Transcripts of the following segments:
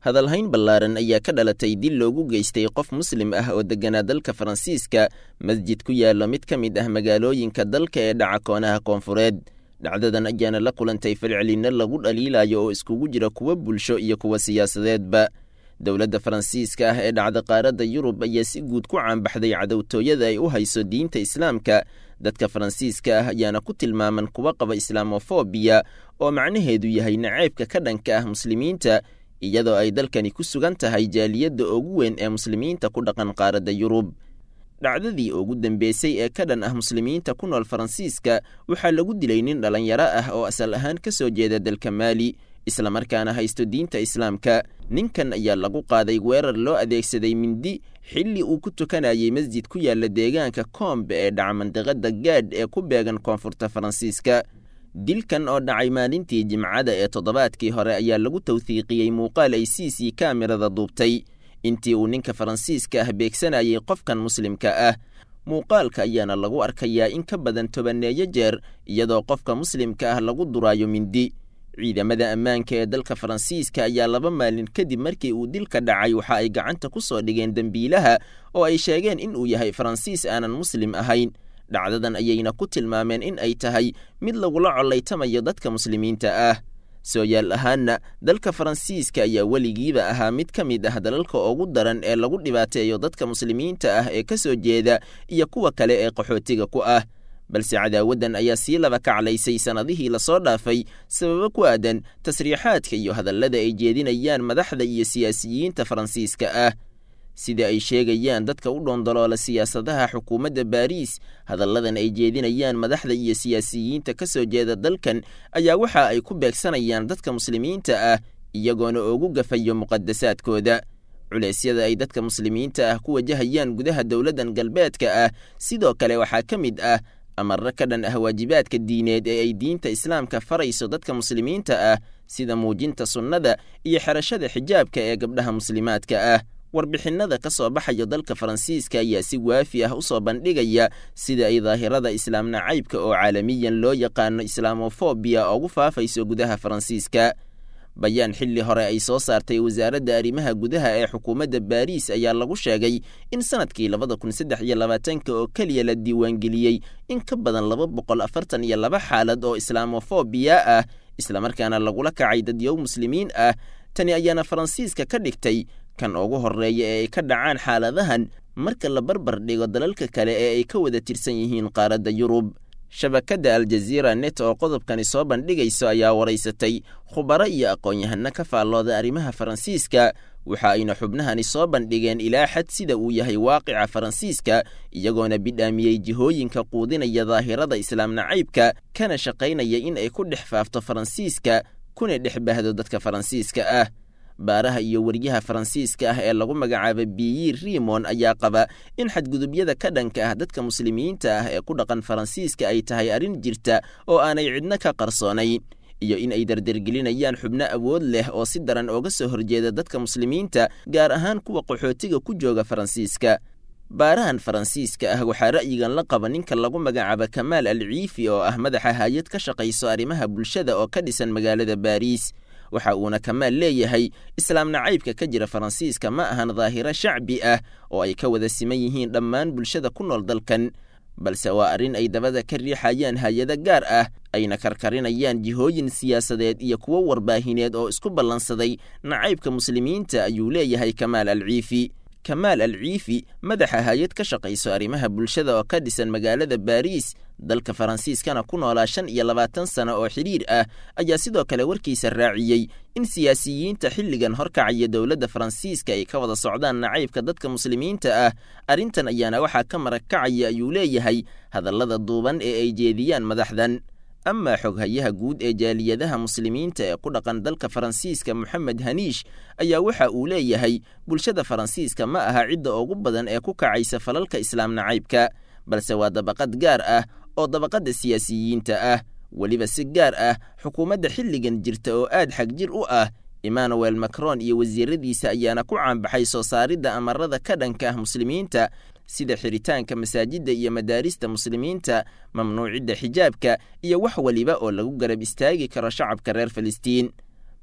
hadalhayn ballaaran ayaa ka dhalatay dil loogu geystay qof muslim ah oo degganaa dalka faransiiska masjid ku yaallo mid ka mid ah magaalooyinka dalka ee dhaca koonaha koonfureed dhacdadan ayaana la kulantay falcelinno lagu dhaliilayo oo iskugu jira kuwa bulsho iyo kuwa siyaasadeedba dowladda faransiiska ah ee dhacda qaaradda yurub ayaa si guud ku caanbaxday cadowtooyada ay u hayso diinta islaamka dadka faransiiska ah ayaana ku tilmaaman kuwa qaba islaamofobiya oo macnaheedu yahay naceybka ka dhanka ah muslimiinta iyadoo ay dalkani ku sugan tahay jaaliyadda ugu weyn ee muslimiinta ku dhaqan qaaradda yurub dhacdadii ugu dambeysay ee ka dhan ah muslimiinta ku nool faransiiska waxaa lagu dilay nin dhallinyaro ah oo asal ahaan ka soo jeeda dalka maali islamarkaana haysto diinta islaamka ninkan ayaa lagu qaaday weerar loo adeegsaday mindi xilli uu ku tukanayay masjid ku yaalla deegaanka koombe ee dhaca mandiqada gaadh ee ku beegan koonfurta faransiiska dilkan oo dhacay maalintii jimcada ee toddobaadkii hore ayaa lagu tawhiiqiyey muuqaal ay c c kaamirada duubtay intii uu ninka faransiiska ah beegsanayay qofkan muslimka ah muuqaalka ayaana lagu arkayaa in ka badan tobaneeyo jeer iyadoo qofka muslimka ah lagu duraayo mindi ciidamada ammaanka ee dalka faransiiska ayaa laba maalin kadib markii uu dilka dhacay waxa ay gacanta ku soo dhigeen dembiilaha oo ay sheegeen in uu yahay faransiis aanan muslim ahayn dhacdadan ayayna ku tilmaameen in ay tahay mid lagula collaytamayo dadka muslimiinta ah sooyaal ahaanna dalka faransiiska ayaa weligiiba ahaa mid ka mid ah dalalka ugu daran ee lagu dhibaateeyo dadka muslimiinta ah ee ka soo jeeda iyo kuwa kale ee qaxootiga ku ah balse cadaawaddan ayaa sii laba kaclaysay sannadihii lasoo dhaafay sababo ku aadan tasriixaadka iyo hadallada ay jeedinayaan madaxda iyo siyaasiyiinta faransiiska ah sida ay sheegayaan dadka u dhoondoloola siyaasadaha xukuumadda baariis hadalladan ay jeedinayaan madaxda iyo siyaasiyiinta ka soo jeeda dalkan ayaa waxa ay ku beegsanayaan dadka muslimiinta ah iyagoona ugu gafayo muqadasaadkooda culeysyada ay dadka muslimiinta ah ku wajahayaan gudaha dowladdan galbeedka ah sidoo kale waxaa ka mid ah amarro ka dhan ah waajibaadka diineed ee ay diinta islaamka farayso dadka muslimiinta ah sida muujinta sunnada iyo xerashada xijaabka ee gabdhaha muslimaadka ah warbixinnada ka soo baxaya dalka faransiiska ayaa si waafi ah u soo bandhigaya sida ay daahirada islaam nacaybka oo caalamiyan loo yaqaano islaamofobiya ugu faafayso gudaha faransiiska bayaan xilli hore ay soo saartay wasaaradda arrimaha gudaha ee xukuumadda baariis ayaa lagu sheegay in sanadkii labada kun saddex iyo labaatanka oo keliya la diiwaangeliyey in ka badan laba boqol afartan iyo laba xaalad oo islaamofobiya ah islamarkaana lagula kacay dadyow muslimiin ah tani ayaana faransiiska ka dhigtay kan ugu horreeya ee ay ka dhacaan xaaladahan marka la barbar dhigo dalalka kale ee ay ka wada tirsan yihiin qaaradda yurub shabakadda aljaziira net oo qodobkani soo bandhigayso ayaa waraysatay khubaro iyo aqoon-yahano ka faallooda arrimaha faransiiska waxa ayna xubnahani soo bandhigeen ilaa xad sida uu yahay waaqica faransiiska iyagoona bidhaamiyey jihooyinka quudinaya daahirada islaam nacaybka kana shaqaynaya in ay ku dhex faafto faransiiska kuna dhex bahdo dadka faransiiska ah baaraha iyo weriyaha faransiiska ah ee lagu magacaaba biyi rimon ayaa qaba in xadgudubyada ka dhanka ah dadka muslimiinta ah ee ku dhaqan faransiiska ay tahay arrin jirta oo aanay cidno ka qarsoonayn iyo in ay dardargelinayaan xubno awood leh oo si daran ooga soo horjeeda dadka muslimiinta gaar ahaan kuwa qaxootiga ku jooga faransiiska baarahan faransiiska ah waxaa ra'yigan la qaba ninka lagu magacaaba kamaal al ciifi oo ah madaxa hay-ad ka shaqayso arrimaha bulshada oo ka dhisan magaalada baariis waxa uuna kamaal leeyahay islaam nacaybka ka jira faransiiska ma ahan daahiro shacbi ah oo ay ka wada siman yihiin dhammaan bulshada ku nool dalkan balse waa arrin ay dabada ka riixayaan hay-ado gaar ah ayna karkarinayaan jihooyin siyaasadeed iyo kuwo warbaahineed oo isku ballansaday nacaybka muslimiinta ayuu leeyahay kamaal al ciifi kamaal al ciifi madaxa hay-ad ka shaqayso arrimaha bulshada oo ka dhisan magaalada baariis dalka faransiiskana ku noolaa shan iyo labaatan sano oo xidhiir ah ayaa sidoo kale warkiisa raaciyey in siyaasiyiinta xilligan horkacaya dowladda faransiiska ay ka wada socdaan nacaybka dadka muslimiinta ah arrintan ayaana waxaa ka marag kacaya ayuu leeyahay hadallada duuban ee ay jeediyaan madaxdan amaa xoghayaha guud ee jaaliyadaha muslimiinta ee ku dhaqan dalka faransiiska moxamed haniish ayaa waxa uu leeyahay bulshada faransiiska ma aha cidda ugu badan ee ku kacaysa falalka islaam nacaybka balse waa dabaqad gaar ah oo dabaqadda siyaasiyiinta ah weliba si gaar ah xukuumadda xilligan jirta oo aad xagjir u ah emmanuel macron iyo wasiiradiisa ayaana ku caanbaxay soo saaridda amarada ka dhanka ah muslimiinta sida xiritaanka masaajidda iyo madaarista muslimiinta mamnuucidda xijaabka iyo wax weliba oo lagu garab istaagi karo shacabka reer falastiin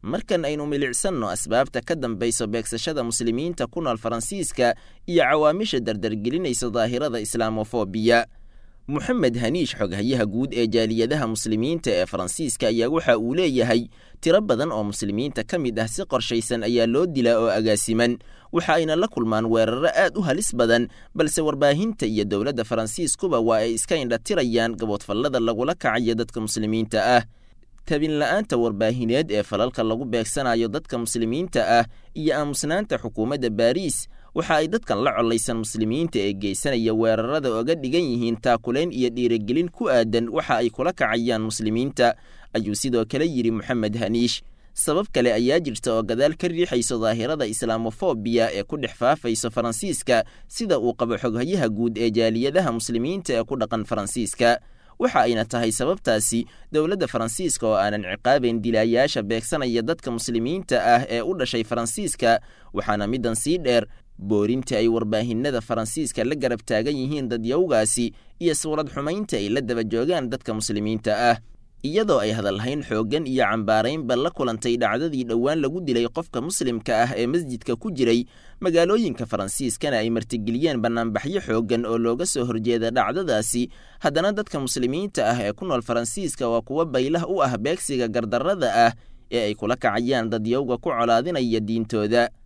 markan aynu milicsanno asbaabta ka dambayso beegsashada muslimiinta ku nool faransiiska iyo cawaamisha dardargelinaysa daahirada islaamofobiya moxamed haniish xoghayaha guud ee jaaliyadaha muslimiinta ee faransiiska ayaa waxa uu leeyahay tiro badan oo muslimiinta ka mid ah si qorshaysan ayaa loo dilaa oo agaasiman waxa ayna la kulmaan weeraro aad u halis badan balse warbaahinta iyo dowladda faransiiskuba waa ay iska indhatirayaan gaboodfallada lagula kacayo dadka muslimiinta ah tabinla'aanta warbaahineed ee falalka lagu beegsanayo dadka muslimiinta ah iyo aamusnaanta xukuumadda baariis waxa ay dadkan la collaysan muslimiinta ee geysanaya weerarada oga dhigan yihiin taakulayn iyo dhiirigelin ku aadan waxa ay kula kacayaan muslimiinta ayuu sidoo kale yidhi moxamed haniish sabab kale ayaa jirta oo gadaal ka riixayso daahirada islaamofobiya ee ku dhex faafayso faransiiska sida uu qabo xoghayaha guud ee jaaliyadaha muslimiinta ee ku dhaqan faransiiska waxa ayna tahay sababtaasi dowladda faransiiska oo aanan ciqaabayn dilaayaasha beegsanaya dadka muslimiinta ah ee u dhashay faransiiska waxaana middan sii dheer boorinta ay warbaahinada faransiiska la garab taagan yihiin dadyowgaasi iyo suurad xumaynta ay la daba joogaan dadka muslimiinta ah iyadoo ay hadalhayn xooggan iyo cambaaraynba la kulantay dhacdadii dhowaan lagu dilay qofka muslimka ah ee masjidka ku jiray magaalooyinka faransiiskana ay martigeliyeen bannaanbaxyo xooggan oo looga soo horjeeda dhacdadaasi haddana dadka muslimiinta ah ee ku nool faransiiska waa kuwo baylah u ah beegsiga gardarrada ah ee ay kula kacayaan dadyowga ku colaadinaya diintooda